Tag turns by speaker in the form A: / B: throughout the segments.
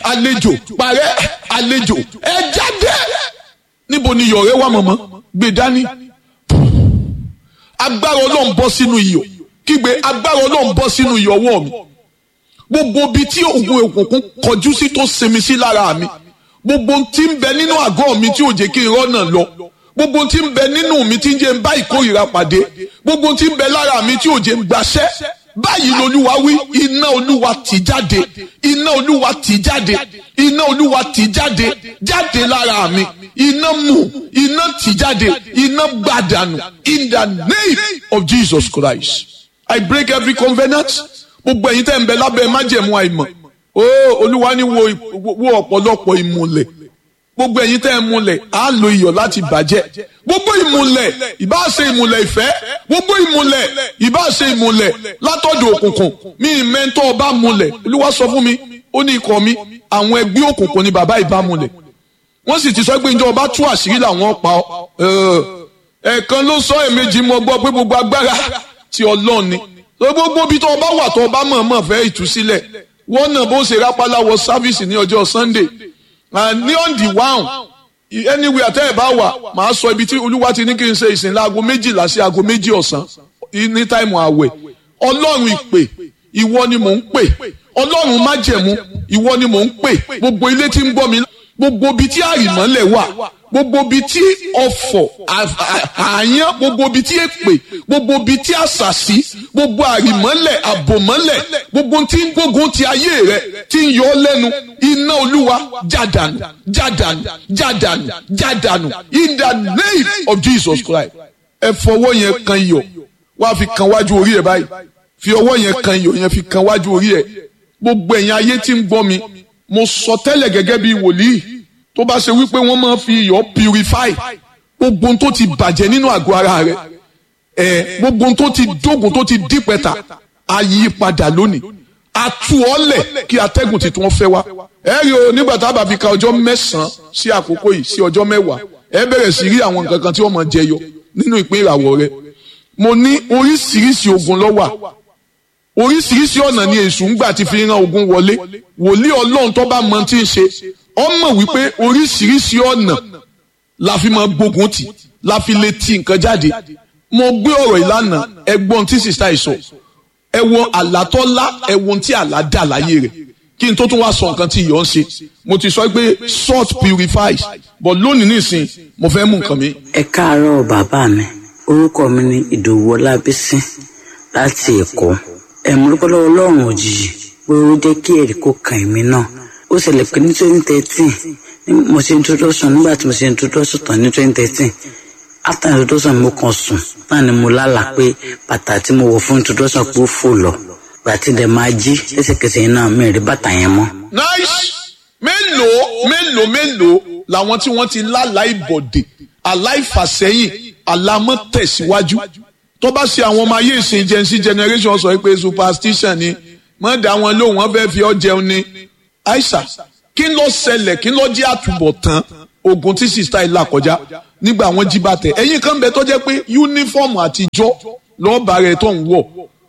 A: àlejò parẹ́ àlejò ẹ jáde níbo ni iyọ̀ rẹ wà mọ̀mọ́ gbé dání agbára ọlọ́run bọ́ sínú iyọ̀ kígbe agbára ọlọ́run bọ́ sínú iyọ̀ ọwọ́ mi gbogbo ibi tí oògùn òkùnkùn kọjú sí tó sinmi sí lára mi gbogbo tí ń bẹ nínú àgọ́ mi tí ò jẹ́ kí n rọ́nà lọ gbogbo tí ń bẹ nínú mi tí ń jẹ́ ń bá ìkórìíra pàdé gbogbo tí ń bẹ lára mi tí ò jẹ́ ń gbaṣẹ́ báyìí lolúwa wí iná olúwa tì jáde iná olúwa tì jáde iná olúwa tì jáde jáde lára mi iná mú iná tì jáde iná gbàdànù in the name of Jesus Christ I break every covenant gbogbo ẹ̀yin tẹ́ ń bẹ lábẹ́ májẹ̀mú àìmọ̀ ó olúwa ní wo wo ọ̀pọ̀lọpọ̀ ìmùlẹ̀ gbogbo ẹ̀yin tẹ́ ń múlẹ̀ á lo iyọ̀ láti bàjẹ́ gbogbo ìmùlẹ̀ ìbá ṣe ìmùlẹ̀ ìfẹ́ gbogbo ìmùlẹ̀ ìbá ṣe ìmùlẹ̀ látọ̀dọ̀ òkùnkùn mi ìmẹ́ntọ́ ọba múlẹ̀ olúwa sọ fún mi ó ní ikọ̀ mi àwọn ẹgbẹ́ òkùnkùn ni bàbá ìbá múlẹ̀ wọ́n sì ti sọ pé njẹ́ ọba tú àṣírí làwọn pa ọ́ ẹ̀ẹ̀kan ló sọ èmejì mọ́ gbọ́ pé gbogbo agbára ti ọlọ́run ni gbogbo ibi tó ọba wà tó ọba mọ̀ọ́mọ̀ fẹ́ ìtúsílẹ̀ wọ́n náà bó ṣe rápálá wọ sáfíìsì ní ọjọ́ Sunday ní on the one anywhere àtẹ́ ẹ̀ bá wà màá sọ ibi tí olúwa ti ní kí n ṣe ìsìn láago méjìlá sí aago méjì ọ̀sán ní táìmù àwẹ̀ ọlọ́run ìpè ìwọ ni mò ń pè ọlọ́run májẹ̀mú ìwọ ni mò ń pè gbogbo ilé tí ń gbọ́ mi gbogbo ibi tí àrìmọ́lẹ̀ wà gbogbo ibi tí ọ̀fọ̀ àyàn gbogbo ibi tí èpè gbogbo ibi tí àṣàṣì gbogbo àrìmọ́lẹ̀ àbòmọ́lẹ̀ gbogbo tí ń gbógun ti ayé rẹ tí ń yọ ọ́ lẹ́nu iná olúwa jádànù jádànù jádànù jádànù in the name of Jesus Christ ẹ fọwọ́ yẹn kan iyọ̀ wá fi kan wájú orí ẹ báyìí fi ọwọ́ yẹn kan iyọ̀ yẹn fi kan wájú orí ẹ gbogbo ẹ̀yin ayé tí ń gbọ́ mi mo sọ tẹ́lẹ̀ gẹ́gẹ́ bí wòlíì tó bá ṣe wípé wọ́n máa fi iyọ̀ purify gbogbo ohun tó ti bàjẹ́ nínú àgọ́ ara rẹ̀ ẹ̀ gbogbo ohun tó ti dógùn tó ti dípẹ́ta á yí padà lónìí atu ọlẹ̀ kí atẹ́gùn tuntun fẹ́ wá ẹ rí o nígbà tá a bá fi ka ọjọ́ mẹ́sàn-án sí àkókò yìí sí ọjọ́ mẹ́wàá ẹ bẹ̀rẹ̀ sí rí àwọn nǹkan kan tí wọ́n máa jẹyọ nínú ìpín ìràwọ̀ rẹ mo ní oríṣiríṣi ogun ló wà oríṣiríṣi ọ̀nà ni èṣù ń gbà ti fi ran ogun wọlé wòlíì ọlọ́run tó bá mọ tí ń ṣe ọ mọ̀ wípé oríṣiríṣi ọ̀nà la fi máa gbógun tì la fi lè ti nǹkan jáde mo gbé ọ̀rọ̀ ìlànà ẹgbọ́n tí sista ìsọ ẹ wo àlátọ́lá ẹ wo tí àlá dà láyé rẹ̀ kí n tó tún wá sọ nǹkan tí ìyọ̀ ń ṣe mo ti sọ pé salt purifies but lónìí nísìn mo fẹ́ mú nǹkan mi.
B: ẹ káàárọ̀ bàbá mi orúkọ mi ni ìdòwú ọlábísí láti èkó ẹ̀múrúkọ́ lọ́wọ́ ọlọ́run òjijì pé ó jẹ́ kí ẹ̀rí kó kàn mí náà ó ṣẹlẹ̀ pé ní twenty thirteen mo ṣe introduction nígbà tí mo ṣe introduction tán ní twenty thirteen after introduction mo kàn sùn náà ni mo lálàá pé bàtà tí mo wọ̀ fún introduction pé ó fò lọ gbàtí dẹ̀ máa jí lẹ́sẹ̀kẹsẹ̀ yẹn náà mi rí bàtà yẹn mọ́.
A: nice mélòó mélòó mélòó làwọn tí wọ́n ti lálàá ìbọ̀dè aláìfàsẹ́yìn alámọ̀tẹ̀síwájú tó bá ṣe àwọn ọmọ ayé ìsìn gen z generation sọ pé superstition ni mọ̀ dá wọn lóhùn wọn fẹ́ fi ọ́ jẹun ni aisha kí ló ṣẹlẹ̀ kí ló jẹ́ àtúbọ̀tán ogun tí sista ìlà kọjá nígbà wọn jí bàtẹ ẹ̀yin kan bẹ tó jẹ́ pé yúnífọ̀mù àtijọ́ lọ́ọ̀bà rẹ̀ tó ń wọ̀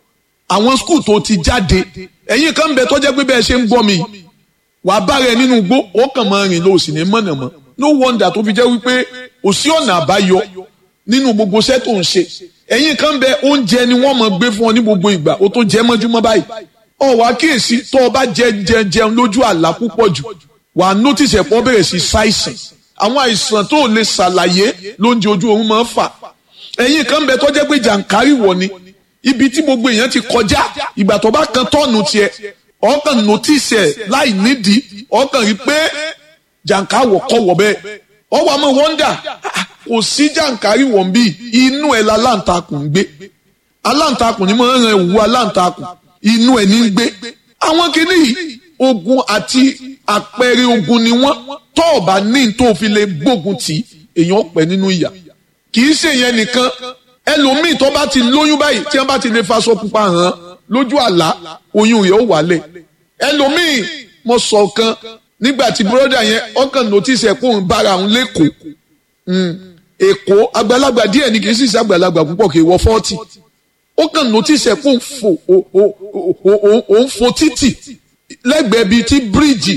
A: àwọn skul tó ti jáde ẹ̀yin kan bẹ tó jẹ́ pé bẹ́ẹ̀ ṣe ń gbọ́ mi wàá bá rẹ nínú igbó ó kàn máa rìn lọ òsì ní mọ̀nàmọ́ no wonder tó fi jẹ́ wípé òsì ọ̀nà àbáyọ nínú gbogbo iṣẹ́ tó ń ṣe ẹ̀yin kan bẹ oúnjẹ ni wọ́n máa gbé fún ọ ní gbogbo ìgbà ó tó jẹ́ mọ́júmọ́ báyìí ọ wá kíyèsí tó o bá jẹ jẹ jẹun lójú àlá púpọ̀ jù wà á notice ẹ̀pọ̀ bẹ̀rẹ̀ sí ṣàìsàn àwọn àìsàn tó o lè ṣàlàyé lóúnjẹ ojú oorun máa ń fà ẹ̀yin kan bẹ tó jẹ́ pé jàǹkárì wọ̀ ni ibi tí gbogbo èèyàn ti kọjá ìgbà tó bá kan tọ́ọ̀nù tiẹ̀ ọkàn notice ẹ̀ láì nídìí ọkàn rí pé jàǹkárì kọ̀ wọ̀ bẹ́ẹ̀ ọwọ́ àmọ́ wọ́ndà kò sí jàǹkárì wọ̀ bí inú ẹ̀ la láǹtakùn ń gbé aláǹtakùn ni mo ń ran ìwú aláǹtakùn inú ẹ̀ ní ń gbé àwọn kìíní yìí ogun àti àpẹẹrẹ ogun ni wọ́n tó o bá ní tó o fi lè gbógun tì èèyàn pẹ́ nínú ìyà kì í ṣe yẹn nìkan ẹlòmíì tó bá ti lóyún báyìí tí wọ́n bá ti lè faṣọ pupa hàn lójú àlá oyún rẹ̀ ó wálẹ̀ ẹlòmíì mo sọ kan nígbà tí bùrọ́dà yẹn ọkàn notice ẹ̀ kó ń bára òun lẹ́kọ̀ọ́ èkó àgbàlagbà díẹ̀ ni kì í sì ṣe àgbàlagbà púpọ̀ kì í wọ fọ́ọ̀tì ó kàn notice ẹ̀ kó ń fò ó ń fò títì lẹ́gbẹ̀ẹ́ bíi tí bíríìjì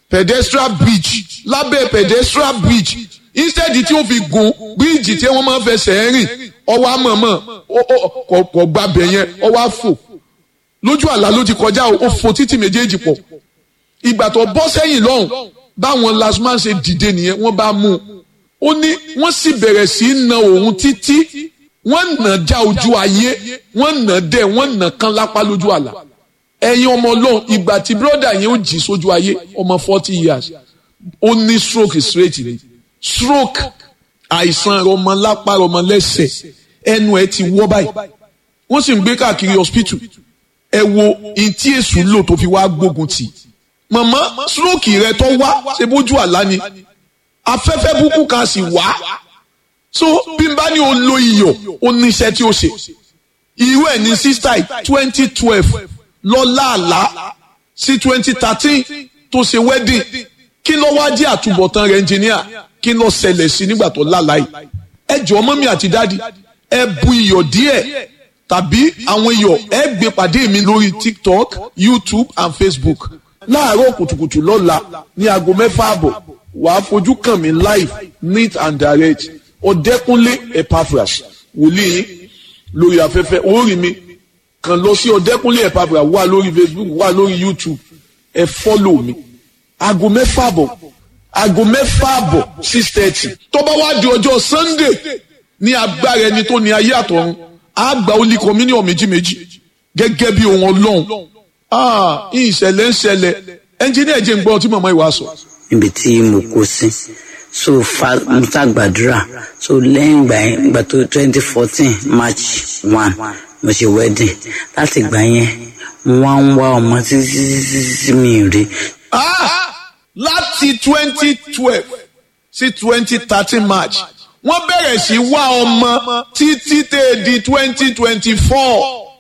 A: pedestrian bridge lábẹ́ pedestrian bridge instead tí ó fi gun bíríìjì tí wọ́n máa ń fẹsẹ̀ rìn ọwọ́ àmọ̀mọ̀ kò gbàbẹ̀ yẹn ọwọ́ àfò lójú àlá ló ti kọjá ó fò títì méjèèjì pọ̀ ìgbà tó bọ́ sẹ́yìn lọ́hùn báwọn lasman ṣe dìde nìyẹn wọ́n bá mú un ó ní wọ́n sì bẹ̀rẹ̀ sí í na òun títí wọ́n nà já ojú ayé wọ́n nà dẹ̀ wọ́n nà kán lápá lójú àlá ẹ̀yin ọmọ ọlọ́run ìgbà tí bírọ́dà yẹn ó jì sójú ayé ọmọ forty years ó ní stroke straight ni stroke àìsàn ọmọ lápá ọmọ lẹ́sẹ̀ ẹnu ẹ ti wọ́ báyìí wọ́n sì ń gbé káàkiri hospital ẹ wo ìtí èṣù lò tó fi wá gbógun tì màmá stroke rẹ tó wá ṣe bójú àlá ni afẹ́fẹ́ búkú kan sì wá so bí n bá ní o lo iyọ̀ ó ní iṣẹ́ tí ó ṣe irú ẹ̀ ní sísítà twenty twelve lọ́lá àlá sí twenty thirteen tó ṣe wedding kí ló wá jẹ́ àtúbọ̀tán rẹ̀ engineer kí ló ṣẹlẹ̀ sí nígbà tó lálàá yìí ẹ jọ̀ọ́ mọ́mí àti dáàdi ẹ bu iyọ̀ díẹ̀ tàbí àwọn iyọ̀ ẹ gbé pàdé mi lórí tiktok youtube and facebook láàárọ̀ kùtùkùtù lọ́la ní aago mẹ́fà àbọ̀ wàá fojú kàn mí live neat and direct ọ̀dẹ́kúnlé epaphras wòlíì lórí afẹ́fẹ́ orí mi kàn lọ sí ọ̀dẹ́kúnlé epaphras wà lórí facebook wà lórí youtube ẹ fọ́lò mi aago mẹ́fà àbọ̀ aago mẹ́fà àbọ̀ six thirty tó bá wá di ọjọ́ sunday ní agbára ẹni tó ní ayé àtọ̀run á gba olí communion méjì méjì gẹ́gẹ́ bí ohun ọlọ́run ìṣẹ̀lẹ̀ ń ṣẹlẹ̀ ẹnjìníà jẹ́ ń gbọ́ tí màmá ìwà sọ.
B: níbi tí mo kó sí so fa mo ta gbàdúrà so lẹ́yìn ìgbà yẹn ìgbà tó twenty fourteen march one mo ṣe wedding láti ìgbà yẹn mo wá ń wá ọmọ títí títí mi rí.
A: láti twenty twelve sí twenty thirteen march wọ́n bẹ̀rẹ̀ sí wá ọmọ títí tẹ̀ di twenty twenty four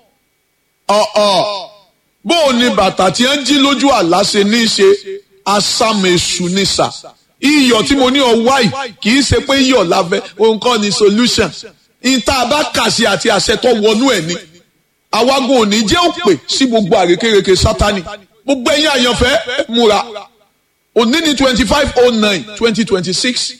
A: ọ̀ọ̀ bó o ní bàtà tí ń jí lójú àlá ṣe ní í ṣe asámẹ̀sù ní sà iyọ̀ tí mo ní ọwá yìí kì í ṣe pé iyọ̀ láfẹ́ òun kọ́ ni solution ìta bá kà sí àti àṣẹ tó wọnú ẹ̀ ni àwagun òní jẹ́ òpè sí gbogbo àrékérekè sátani gbogbo ẹ̀yin àyànfẹ́ múra òní ní twenty five oh nine twenty twenty six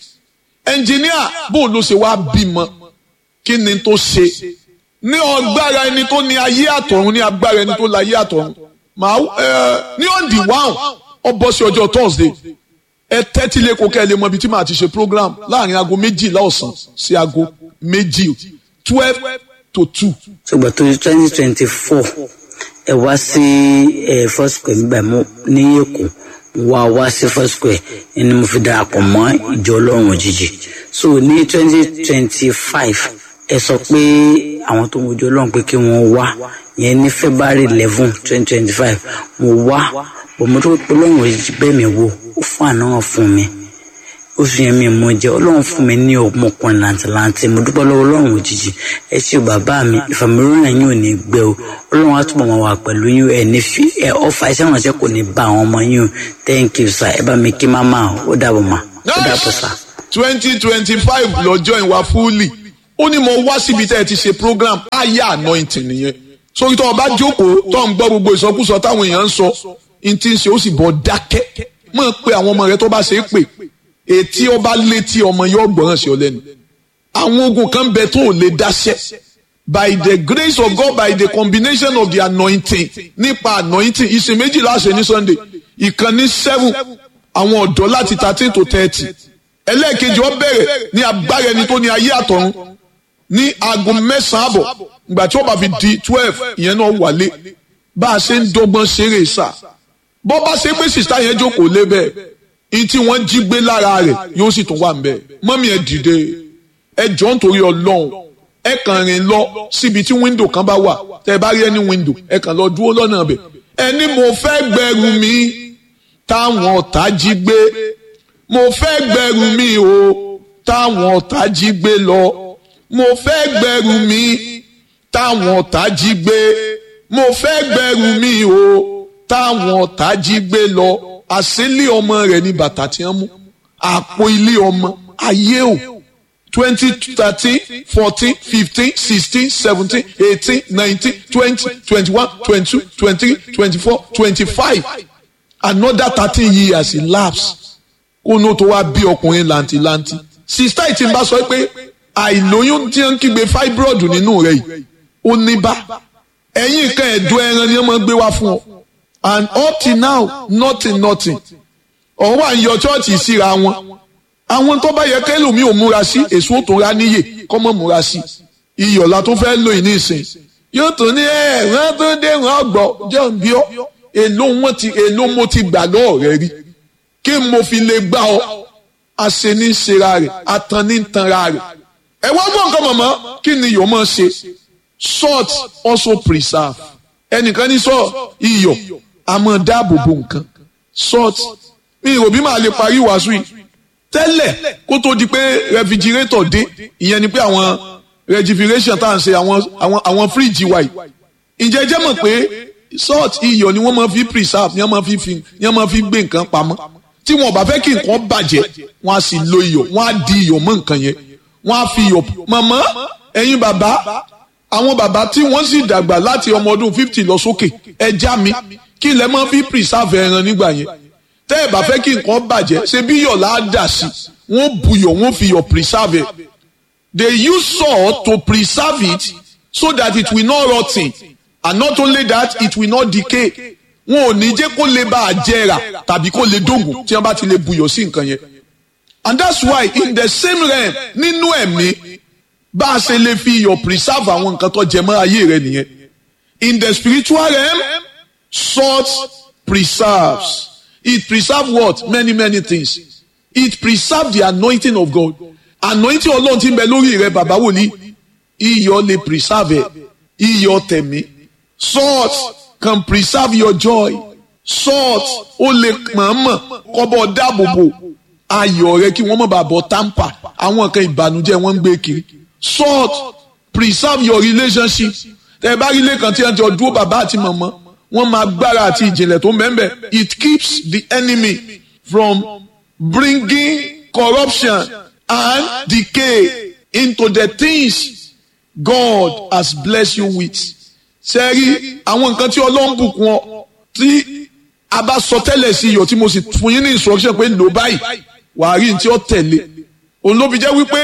A: ẹnjìníà bó ló ṣe wá bímọ kí ni tó ṣe ní ọgbára ẹni tó ní ayé àtọ̀run ní agbára ẹni tó la ayé àtọ̀run màá ẹ ní on the one ọ bọ́ sí ọjọ́ thursday ẹ tẹ́tí lé kókẹ́ lè mọ ibi tí màá ti ṣe program láàrin aago méjìlá ọ̀sán sí aago méjì twelve to two.
B: ṣùgbọ́n tó twenty twenty four ẹ wá sí ẹ first square nígbà mú ní èkó wá wá sí first square ẹni mo fi darapọ̀ mọ́ ìjọ ọlọ́run òjijì so ní twenty twenty five ẹ sọ pé àwọn tó ń wojú ọlọ́run pé kí wọ́n wá yẹn ní february eleven twenty twenty five mo wá bọ̀mọ́ tó pé ọlọ́run òjijì bẹ́ẹ̀ mi wò ó fún àná fún mi oṣù yẹn mi mọ jẹ ọlọ́run fún mi ní ọmọkùnrin làǹtìlanti mo dúpẹ́ lọ́wọ́ ọlọ́run òjijì ẹ ṣe bàbá mi ìfàmìlónà yín ò ní gbẹ o ọlọ́run á túbọ̀ máa wà pẹ̀lú yín ẹ ní fi ẹ ọfà iṣẹ́ ìrànṣẹ́ kò ní bá àwọn ọmọ yín o thank you sir ẹ bá mi kí má máa ó dàbọ̀ mà ó dàbọ̀ sà.
A: twenty twenty five lọ́jọ́ ìwà fúlì ó ní mo wá síbi tẹ́ ẹ ti ṣe program aya anointing nìyẹn sórí tó o bá jókòó tó ń gbọ́ gbogbo ìsọkúsọ táwọn èèyàn ń sọ n ti ń ṣe ó sì bọ́ dákẹ́ mọ̀ pé àwọn ọmọ rẹ tó bá ṣe é pè etí ọba létí ọmọ yóò gbọ́ràn sí ọ lẹ́nu àwọn ogun kan bẹ tó ò lè dáṣẹ́ by the grace of God by the combination of the anointing nípa anointing ìsìn méjìlá ṣe ní Sunday ìkànnì seven àwọn ọ̀dọ́ láti thirteen to thirty ẹlẹ́ẹ̀kejì ó bẹ̀rẹ̀ ní agbára ẹni tó ní ayé àtọ̀run ní aago mẹ́sàn-án àbọ̀ ìgbà tí ó bá fi di twelve ìyẹn náà wálé bá a ṣe ń dọ́gbọ́n ṣeré sá bọ́ bá ṣe pé sìsá yẹn jókòó lé bẹ́ẹ̀ ní tí wọ́n jí gbé lára rẹ̀ yóò sì tún wà ń bẹ́ẹ̀ mọ́mí ẹ dìde ẹ jọ nítorí ọlọ́run ẹ kàn rìn lọ síbi tí wíńdò kan bá wà tẹ bá rí ẹni wíńdò ẹ kàn lọ dúró lọ́nà bẹ̀ ẹni mo fẹ́ gbẹrù mi táwọn ọ̀tá jí gbé mo fẹ́ gbẹrù mi o táwọn ọ̀tá jí gbé lọ mo fẹ́ gbẹrù mi táwọn ọ̀tá jí gbé mo fẹ́ gbẹrù mi o táwọn ọ̀tá jí gbé lọ àṣélé ọmọ rẹ̀ ní bàtà tí wọ́n mú àpò ilé ọmọ ayé o twenty thirteen fourteen fifteen sixteen seventeen eighteen nineteen twenty twenty one twenty two twenty three twenty four twenty five another thirteen years elapse kó ní o tó wá bí ọkùnrin làǹtìlanti sista yìí ti ń bá sọ pé àìlóyún tí wọ́n ń kígbe fibroid nínú rẹ̀ yìí ó ní bá ẹ̀yìn nǹkan ẹ̀dùn ẹran ni wọ́n máa ń gbé wá fún ọ and up till now nothing nothing ọ̀hún wà ń yọ chọ́ọ̀chì síra wọn àwọn tó bá yẹ kẹlòmíì ò múra sí èso tó ra níyè kọ́mọ́ múra sí iyọ̀la tó fẹ́ lò ní ìsìn yóò tún ní ẹ̀ wọ́n tó dé wọ́n gbọ́ jẹ́ ń bí ọ́ èló wọn ti èló mo ti gbà lọ́ọ̀ rẹ rí kí mo fi lè gbà ọ́ àṣẹ ní ṣera rẹ̀ àtàn ní tanra rẹ̀ ẹ wá gbọ́ nǹkan mọ̀mọ́ kí ni iyọ̀ máa ṣe salt also preserve ẹnìkan ní sọ iyọ̀ a máa dáàbò bo nǹkan salt mi ò bí màá lè parí wàásù yìí tẹ́lẹ̀ kó tó di pé refrigerator dé ìyẹn ni pé àwọn refrigeration tá à ń ṣe àwọn àwọn àwọn fíríjì wa yìí ǹjẹ́ jẹ́ mọ̀ pé salt iyọ̀ ni wọ́n máa fi preserve ni wọ́n máa fi fi ni wọ́n máa fi gbé nǹkan pamọ́ tí wọn ò bá fẹ́ kí nǹkan bàjẹ́ wọ́n á sì lo iyọ̀ wọ́n á di iyọ̀ mọ́ nǹkan yẹn wọ́n á fi iyọ̀ màmá ẹ̀yin bàbá àwọn bàbá tí wọ́n sì dàgbà láti ọmọ ọdún fifty lọ sókè ẹja mi kí lẹ máa fi preserve ẹran nígbà yẹn tẹ́ ẹ bá fẹ́ kí nǹkan bàjẹ́ ṣe bí iyọ̀ là á dà sí wọ́n buyọ̀ wọ́n fi iyọ̀ preserve it they use salt to preserve it so that it will not rot ten and not only that it will not decay wọn ò ní jẹ́ kó lè bá a jẹrà tàbí kó lè dógùn tí wọ́n bá ti lè buyọ̀ sí nǹkan yẹn and that's why in the same realm nínú ẹ̀mí bá a ṣe lè fi iyọ̀ preserve àwọn nǹkan tó jẹ mọ́ ayé rẹ nìyẹn in the spiritual realm salt preserves it preserves what many many things it preserves the anointing of God anointing ọlọ́run tí ń bẹ lórí rẹ bàbá wòlíì iyọ̀ lè preserve ẹ̀ iyọ̀ tẹ̀mí salt can preserve your joy salt ó lè mọ̀ọ́mọ̀ kọ́bọ̀ dáàbòbò ayọ̀ rẹ kí wọ́n má bàa bọ̀ tamper àwọn nǹkan ìbànújẹ́ wọ́n ń gbé kiri salt preserve your relationship tẹ̀ bá rí ilé kan tí wọ́n ti ọdún bàbá àti màmá wọ́n máa gbára àti ìjìnlẹ̀ tó mẹ́mbẹ̀ it keeps the enemy from bringing corruption and decay into the things God has blessed you with sẹ́rí àwọn nǹkan tí ọlọ́run bùkún ọ tí a bá sọ tẹ́lẹ̀ sí iyọ̀ tí mo sì fún yín ní instruction pé lò báyìí wàá rí ní tí ó tẹ̀lé òun ló fi jẹ́ wípé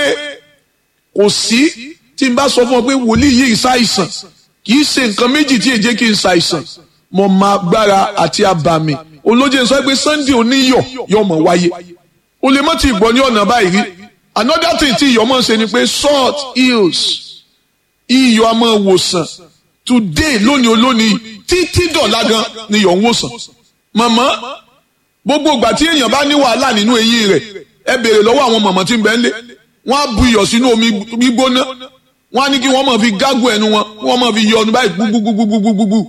A: kò sí tí n bá sọ fún ọ pé wòlíì yìí ṣàìsàn kì í ṣe nǹkan méjì tí èjé kì í ṣàìsàn mo máa gbára àti abàmì olóje sọ pé Sunday oníyọ̀ yóò mọ̀ wáyé o lè mọ̀ tí ìgbọ́ ní ọ̀nà báyìí rí another thing tí iyọ̀ máa ń ṣe ni pé salt heals iyọ̀ a máa wòsàn today lónìí olónìí títí dọ̀la gan ni iyọ̀ ń wòsàn màmá gbogbo ìgbà tí èèyàn bá ní wàhálà nínú eyín rẹ̀ ẹ béèrè lọ́wọ́ àwọn màmá tí ń bẹ ń lé wọ́n á bu iyọ̀ sínú omi gbígbóná wọ́n á ní kí wọ́n máa fi gágùn ẹnu wọn kí wọ́n máa fi yọ ọdún báyìí gbúgbúgbúgbúgbúgbú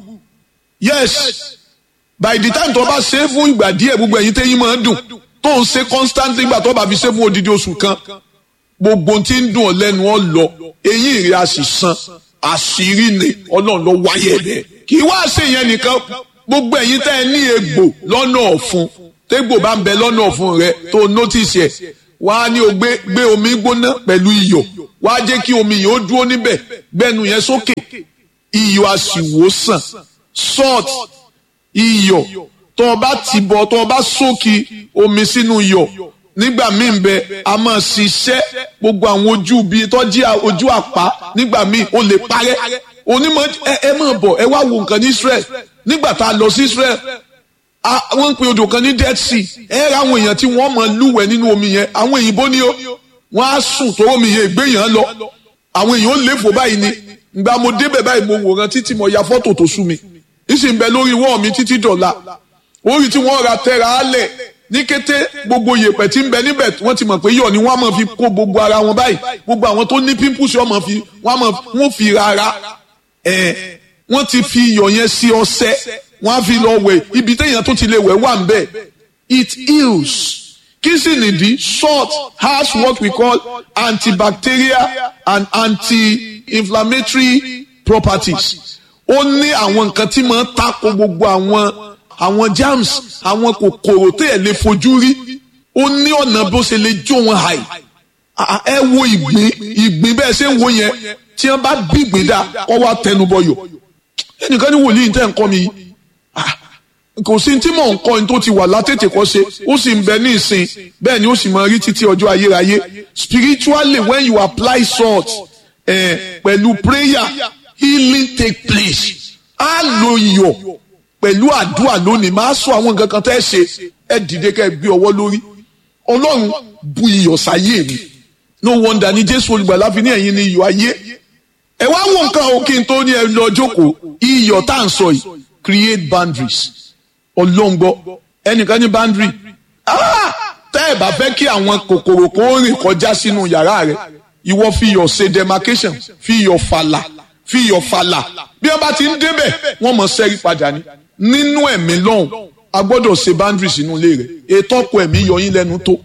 A: yes by the time tó bá ṣe é fún ìgbà díẹ̀ gbogbo ẹ̀yin tẹ́yìn máa ń dùn tó ń ṣe constantly ìgbà tó bá fi ṣe fún odidi oṣù kan gbogbo tí ń dùn ọ́ lẹ́nu ọ́ lọ eyín rẹ̀ á sì san àṣírí ni ọlọ́run ló wáyé bẹ́ẹ̀ kì í wá ṣe yẹn nìkan gbogbo ẹ̀yin tẹ́ ẹ ní egbò lọ́nà ọ̀fun tégbò bá ń bẹ lọ́nà ọ̀fun rẹ tó notice ẹ̀ wá ní o gbé gbé omi gbóná pẹ̀lú iyọ̀ wá jẹ́ kí omi yìí ó dúró níbẹ̀ gbẹ́nu yẹn sókè iyọ̀ á sì wò sàn salt iyọ̀ tó o bá ti bọ̀ tó o bá sókè omi sínú iyọ̀ nígbà míì bẹ a máa ṣiṣẹ́ gbogbo àwọn ojú bíi tọ́jú ojú àpá nígbà míì ó lè parẹ́ onímọ̀ ẹ ẹ máa bọ̀ ẹ wá wo nǹkan ní Israel nígbà tá a lọ sí Israel wọ́n ń pe odò kan ní Dead Sea ẹ ra àwọn èèyàn tí wọ́n máa lúwẹ̀ nínú omi yẹn àwọn òyìnbó ni ó wọ́n á sùn tó omi yẹn ìgbé yẹn lọ àwọn èèyàn ó léfò báyìí ni ìgbà mo débẹ̀ báyìí mo wòran títí mo ya fọ́tò tó sú mi ìsìn bẹ lórí wọ́ọ̀ mi títí dọ̀la orí tí wọ́n ra tẹ́ra á lẹ̀ ní kété gbogbo yèpẹ̀ tí ń bẹ níbẹ̀ wọ́n ti mọ̀ pé yọ̀ ni wọ́n á máa fi kó gbogbo ara wọn báyìí gbogbo àwọn tó ní pimples wọ́n máa fi wọ́n máa wọ́n fi rárá ẹ̀ wọ́n ti fi iyọ̀ yẹn sí ọṣẹ wọ́n á fi lọ wẹ̀ ibi téèyàn tó ti lè wẹ̀ wà ń bẹ̀ it heals kí sì nìdí salt has what we call antibacterial and anti-inflammatory properties ó ní àwọn nǹkan tí máa ń tako gbogbo àwọn àwọn germs àwọn kòkòrò tẹ́ ẹ̀ lè fojú rí ó ní ọ̀nà bó ṣe lè jó wọn hàì ẹ wo ìgbín ìgbín bẹ́ẹ̀ ṣe ń wo yẹn tí wọ́n bá bí ìgbín dá kọ́ wá tẹnubọyọ̀ ẹnìkan ní wòlíì tẹ́ ń kọ́ mi kò sí tí mò ń kọ́ ní tó ti wà látètè kọ́ ṣe ó sì ń bẹ ní ìsìn bẹ́ẹ̀ ni ó sì máa rí títí ọjọ́ ayérayé spiritually when you apply salt eh, pẹ̀lú prayer healing take place á lo iyọ̀ pẹ̀lú àdúrà lónìí máa sọ àwọn nǹkan kan tẹ́ ẹ ṣe ẹ dìde kẹ́ ẹ gbé ọwọ́ lórí ọlọ́run bu iyọ̀ sáyé mi no wonder ni jésù olùgbàlà fi ní ẹ̀yin ni iyọ̀ ayé ẹ wá wo nǹkan o kí n tó ní ẹ lọ jókòó iyọ̀ tá à ń sọ yìí create boundaries ọlọ́ngbọ́ ẹnìkan ní boundary ah tẹ́ ẹ bá fẹ́ kí àwọn kòkòrò kó rìn kọjá sínú yàrá rẹ ìwọ fi iyọ̀ ṣe demarcation fi iyọ̀ fàlà fi iyọ̀ fàlà bí wọ́n bá ti ń débẹ̀ wọ́n mọ̀ sẹ́rí padà ní nínú ẹ̀mí lọ́hùn a gbọ́dọ̀ ṣe boundaries sínú ilé rẹ̀ ètò ọkọ̀ ẹ̀mí yọ yín lẹ́nu tó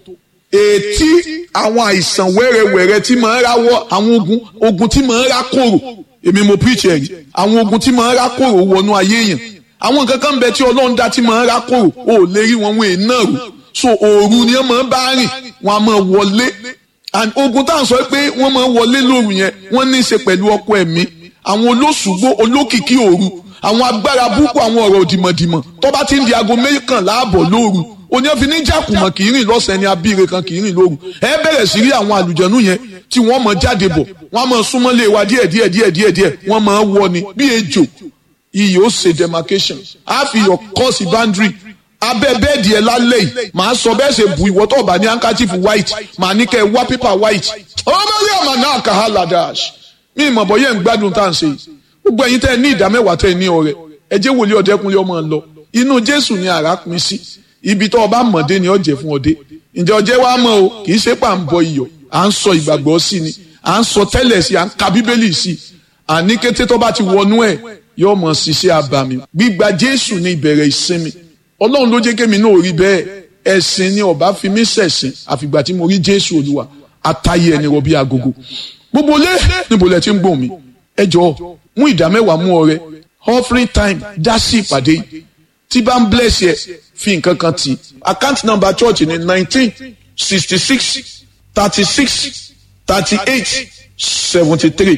A: ètí àwọn àìsàn wẹ́rẹ́wẹ́rẹ́ tí máa ń ráwọ́ àwọn ogun ogun tí máa ń rá kòrò èmi mo preach ẹ̀rí àwọn ogun tí máa ń rá kòrò wọnú ayé yẹn àwọn nǹkan kan bẹ tí ọlọ́run dá tí máa ń rá kòrò ò lè rí wọn wọn èèyàn rò so òru ni wọ́n máa ń bá rìn wọ́n á máa wọlé and ogun tá à ń sọ pé wọ́n máa ń wọlé lóru yẹn wọ́n ní í ṣe pẹ̀lú ọkọ ẹ̀mí àwọn olóṣùgbó olókìkí òru àwọn agbára búkú àwọn ọ̀rọ̀ òdìmọ̀dìmọ̀ tó bá ti ń di aago méjìkànlá àbọ̀ lóru òní ẹ fi ní jàkùmọ̀ kì í rìn lọ́sàn-án ní abíire kan kì í rìn lóru ẹ bẹ̀rẹ̀ sí rí àwọn àlùjẹ̀nú yẹn tí wọ́n mọ̀ jáde bọ̀ wọ́n mọ̀ súnmọ́lé wa díẹ̀ díẹ̀ díẹ̀ díẹ̀ díẹ̀ wọ́n mọ̀ wọ ni bí ejò iyì ó ṣe demarcation á fi yọ kọ́ọ̀sì boundary abẹ́ bẹ́ẹ̀dì ẹ lálẹ́ yìí màá sọ bẹ́ẹ̀ ṣe bu ìwọ́ tó bá ní handkerchief white màá ní kẹ́ ẹ wá paper white ọmọ rí àmà náà kà á ladash mi ìmọ̀ bọ́ yẹn ń gbádùn tá à ń ṣe yìí gbogbo ẹ̀yin tẹ́ ẹ ní ìdá mẹ́wàá tẹ́ ẹ ní ọrẹ ẹ jẹ́ wòlíì ọ̀dẹ́kunlé ọmọ lọ inú jésù ni àrà pin sí ibi tó ọba mọ̀dé ni ọ̀jẹ̀ fún ọdẹ ǹjẹ́ ọjẹ́ wa mọ̀ o kì í ṣe pà ń bọ iyọ̀ à ń sọ ìgbàgbọ́ sí ni à ń sọ tẹ́lẹ̀ sí à ń ka bíbélì sí àní kété tó bá ti wọnú ẹ̀ yóò mọ̀ ṣiṣẹ́ abàmì gbígba jésù ní ìbẹ̀rẹ̀ ìsinmi ọlọ́run ló jẹ́ kémi náà rí bẹ́ẹ̀ ẹ̀sìn ni ọba fi mí ṣẹ̀sìn àfìgbà tí mo rí jésù olúwa àtàyè ẹni rọ bí agogo gbogbo lé níbo lẹ ti ń gbòmí ẹ jọ mú ìdá mẹ́wàá mú ọrẹ offering time dá sí ìpàdé yìí tí bá ń bless yẹ fi nǹkan kan tì account number church ní nineteen sixty six thirty six thirty eight seventy three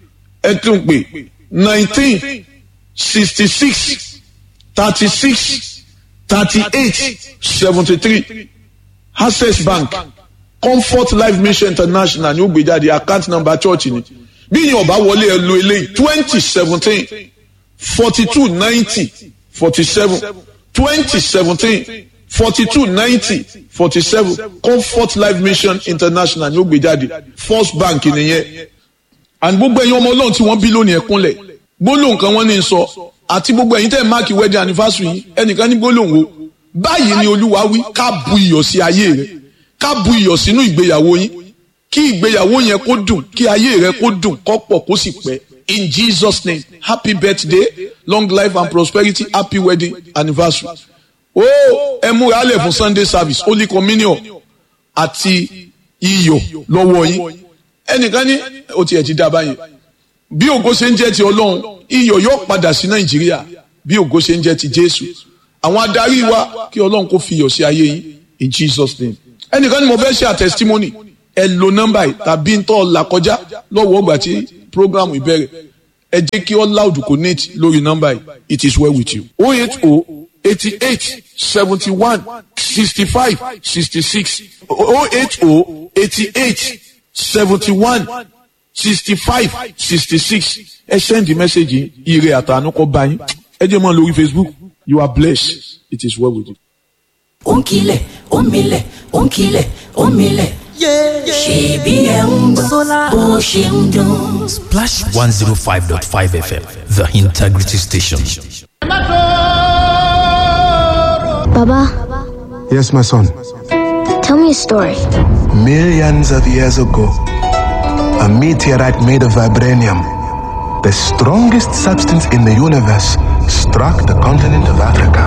A: ẹ tún pè nineteen sixty six thirty six thirty eight seventy three access bank comfort life mission international ní ó gbé jáde account number church ni bí yín ọba wọlé ẹ lo eléyìí twenty seventeen forty two ninety forty seven twenty seventeen forty two ninety forty seven comfort life mission international ní ó gbé jáde first bank nìyẹn and gbogbo ẹ̀yin ọmọ ọlọ́run tí wọ́n bí lónìí ẹ̀kúnlẹ̀ gbólóhùn kan wọ́n ní sọ àti gbogbo ẹ̀yin tẹ́ ẹ̀ máàkì wedding anniversary yìí ẹnìkan ní gbólóhùn o báyìí ni olúwa wí ká bu iyọ̀ sí ayé rẹ ká bu iyọ̀ sínú ìgbéyàwó yín kí ìgbéyàwó yẹn kó dùn kí ayé rẹ kó dùn kó pọ̀ kó sì pẹ́ in jesus name happy birthday long life and prosperity happy wedding anniversary ó ẹ múra lẹ̀ fún sunday service holy communion àti iyọ̀ lọ́wọ́ yín ẹnìkan ní o tiẹ̀ ti dá báyìí bí ògo ṣe ń jẹ́ ti ọlọ́run iyọ̀ yóò padà sí nàìjíríà bí ògo ṣe ń jẹ́ ti jésù àwọn adarí wa kí ọlọ́run kó fi iyọ̀ sí ayé yín in jesus name ẹnìkan ní mo fẹ́ ṣe àtẹsítímọ́nì ẹ lo nọ́mbà yìí tàbí ń tọ́ là kọjá lọ́wọ́ ọgbà tí program ìbẹ̀rẹ̀ ẹ jẹ́ kí all loud connect lórí nọ́mbà yìí it is well with you. o eight o eighty eight seventy one sixty five sixty six o eight o eighty eight seventy one sixty five sixty six ẹ send the message yìí ire àtàánú kọ bá yín ẹ jẹ́ mọ́ lórí facebook you are blessed it is well with you.
C: ó ń kilẹ̀ ó ń milẹ̀ ó ń kilẹ̀ ó ń milẹ̀. ṣèbí ẹ̀ ń gbọ́ bó ṣe ń dún.
D: Splash 105.5 FM, the integrity station.
E: Baba,
F: Yes, my son.
E: tell me a story.
F: Millions of years ago, a meteorite made of vibranium, the strongest substance in the universe, struck the continent of Africa,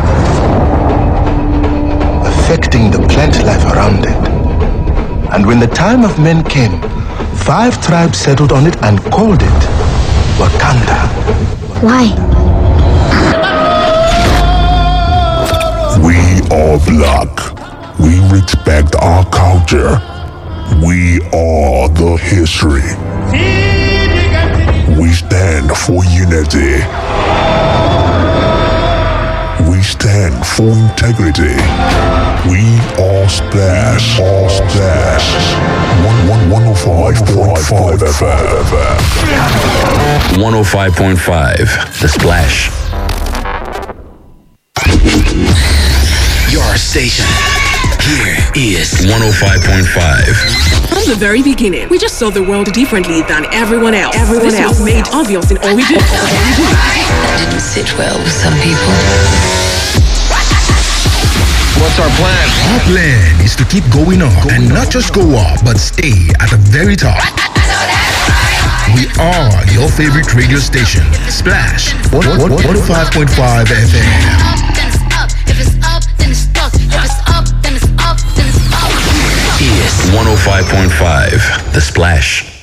F: affecting the plant life around it. And when the time of men came, five tribes settled on it and called it Wakanda.
E: Why?
G: We are black. We respect our culture. We are the history. We stand for unity. We stand for integrity. We are Splash. All Splash. 105.5 FM.
H: 105.5 The Splash.
I: Your station. Here is
H: 105.5.
J: From the very beginning, we just saw the world differently than everyone else. Everyone this else was made obvious in all we do.
K: That didn't sit well with some people.
I: What's our plan?
L: Our plan is to keep going up and not just go up, but stay at the very top. We are your favorite radio station, Splash 105.5 FM.
H: Is 105.5 The Splash.